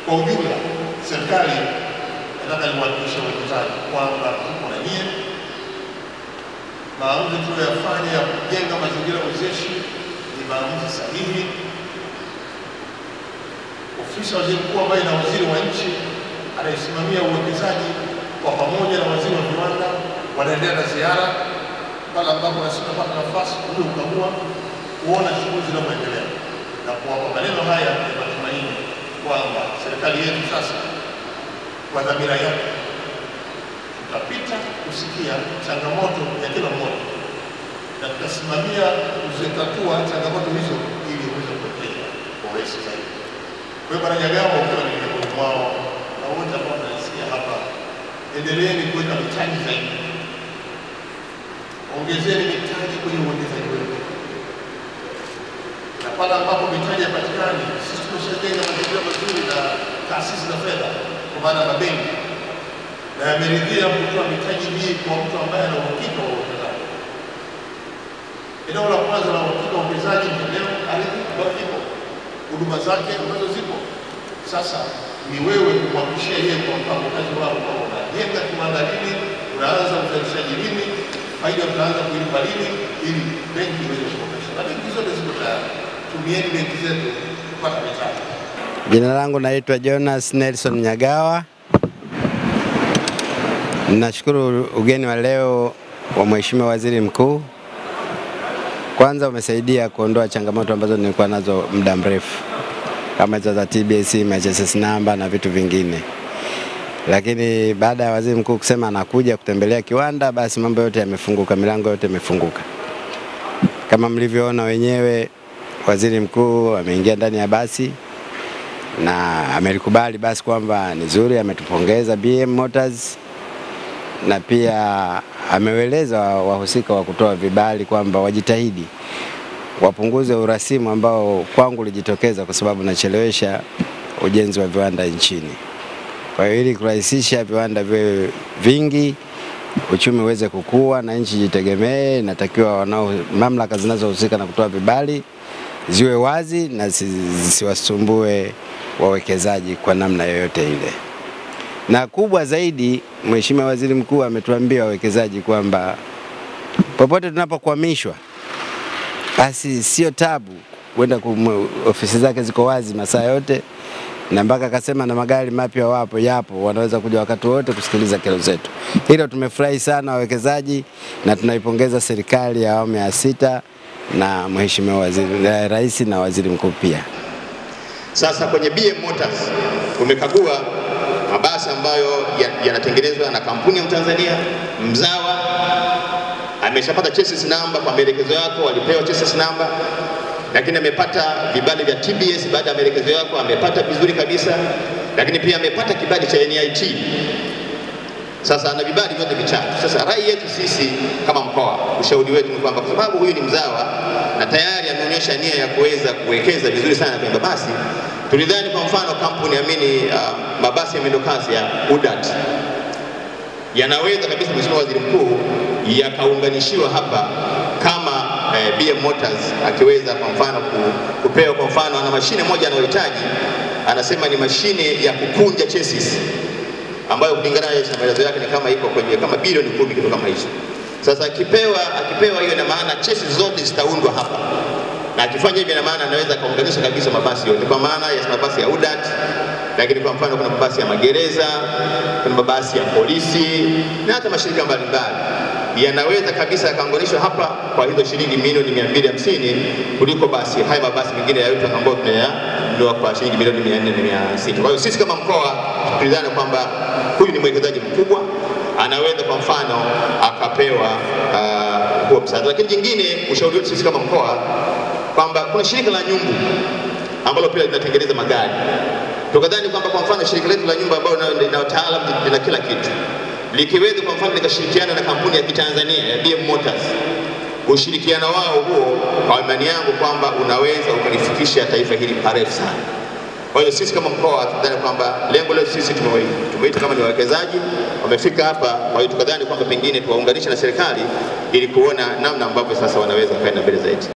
Kwa ujumla, serikali nataka niwahakikishe wawekezaji kwamba tuko na nyie. Maamuzi tuliyoyafanya ya kujenga mazingira wezeshi ni maamuzi sahihi. Ofisi ya waziri mkuu ambayo ina waziri wa nchi anayesimamia uwekezaji kwa pamoja na waziri wa viwanda wanaendelea na ziara pale ambapo nasipata nafasi kuja kukagua kuona shughuli zinavyoendelea na kuwapa maneno haya ya matumaini kwamba serikali yetu sasa kwa dhamira yake tutapita kusikia changamoto ya kila mmoja na tutasimamia kuzitatua changamoto hizo ili uweze kuendelea kwa urahisi zaidi. Kwa hiyo Bwana Nyagamba, ukiwa ni miongoni mwao na wote ambao tunasikia hapa, endeleeni kuweka mitaji zaidi, ongezeni mitaji kwenye uwekezaji wenu, na pale ambapo mitaji hapatikani, sisi tumeshajenga mazingira mazuri na taasisi za fedha kwa maana mabenki, na yameridhia kutoa mitaji hii kwa mtu ambaye ana uhakika wa uwekezaji. Eneo la kwanza la uhakika wa uwekezaji ni eneo ardhi ambayo ipo, huduma zake ambazo zipo. Sasa ni wewe kumhakikishia yeye kwa mpango kazi wao kwamba unajenga kiwanda lini, unaanza uzalishaji lini, faida utaanza kuilipa lini, ili benki iweze kukomesha. Na benki zote ziko tayari, tumieni benki zetu kupata mitaji. Jina langu naitwa Jonas Nelson Nyagawa. Nashukuru ugeni wa leo wa Mheshimiwa Waziri Mkuu. Kwanza umesaidia kuondoa changamoto ambazo nilikuwa nazo muda mrefu kama hizo za TBS, MHSS namba na vitu vingine, lakini baada ya waziri mkuu kusema anakuja kutembelea kiwanda, basi mambo yote yamefunguka, milango yote imefunguka. Kama mlivyoona wenyewe, waziri mkuu ameingia ndani ya basi na amelikubali basi kwamba ni zuri, ametupongeza BM Motors na pia ameweleza wahusika wa kutoa vibali kwamba wajitahidi wapunguze urasimu ambao kwangu ulijitokeza kwa sababu nachelewesha ujenzi wa viwanda nchini. Kwa hiyo ili kurahisisha viwanda viwe vingi, uchumi uweze kukua na nchi jitegemee, inatakiwa wanao mamlaka zinazohusika na kutoa vibali ziwe wazi na zisiwasumbue wawekezaji kwa namna yoyote ile. Na kubwa zaidi, Mheshimiwa Waziri Mkuu ametuambia wawekezaji kwamba popote tunapokwamishwa basi sio tabu kwenda ofisi zake ziko wazi masaa yote, na mpaka akasema na magari mapya wapo yapo, wanaweza kuja wakati wote kusikiliza kero zetu. Hilo tumefurahi sana wawekezaji, na tunaipongeza serikali ya awamu ya sita na Mheshimiwa Waziri Rais na Waziri Mkuu pia. Sasa kwenye BM Motors tumekagua mabasi ambayo yanatengenezwa ya na kampuni ya Mtanzania mzawa ameshapata chassis number kwa maelekezo yako, alipewa chassis number, lakini amepata vibali vya TBS baada ya maelekezo yako, amepata vizuri kabisa, lakini pia amepata kibali cha NIT. Sasa ana vibali vyote vitatu. Sasa rai yetu sisi kama mkoa, ushauri wetu ni kwamba kwa sababu huyu ni mzawa na tayari ameonyesha nia ya kuweza kuwekeza vizuri sana kwenye mabasi, tulidhani kwa mfano kampuni amini uh, mabasi ya mwendokasi ya UDAT yanaweza kabisa, Mheshimiwa Waziri Mkuu, yakaunganishiwa hapa kama eh, BM Motors akiweza kwa mfano kupewa, kwa mfano ana mashine moja anayohitaji, anasema ni mashine ya kukunja chassis ambayo kulingana na maelezo yake ni kama iko kwenye kama bilioni kumi kitu kama hicho. Sasa akipewa akipewa hiyo, ina maana chassis zote zitaundwa hapa, na akifanya hivyo, ina maana anaweza akaunganisha kabisa mabasi yote, kwa maana ya mabasi ya UDAT lakini kwa mfano kuna mabasi ya magereza, kuna mabasi ya polisi na hata mashirika mbalimbali yanaweza kabisa yakaunganishwa hapa kwa hizo shilingi milioni 250 kuliko basi haya mabasi mengine ya yote ambayo tunayanunua kwa shilingi milioni 400 na 600. Kwa hiyo sisi kama mkoa tulidhani kwamba huyu ni mwekezaji mkubwa, anaweza kwa mfano akapewa uh, huo msaada. Lakini jingine, ushauri wetu sisi kama mkoa kwamba kuna shirika la nyumbu ambalo pia linatengeneza magari tukadhani kwamba kwa mfano shirika letu la nyumba ambayo lina wataalamu lina kila kitu likiweza kwa mfano likashirikiana na kampuni ya Kitanzania ya BM Motors, ushirikiano wao huo, kwa imani yangu kwamba unaweza ukalifikisha taifa hili parefu sana. Kwa hiyo sisi kama mkoa tunadhani kwamba lengo letu sisi tumeita kama ni wawekezaji wamefika hapa, kwa hiyo tukadhani kwamba pengine tuwaunganishe na serikali ili kuona namna ambavyo sasa wanaweza kwenda mbele zaidi.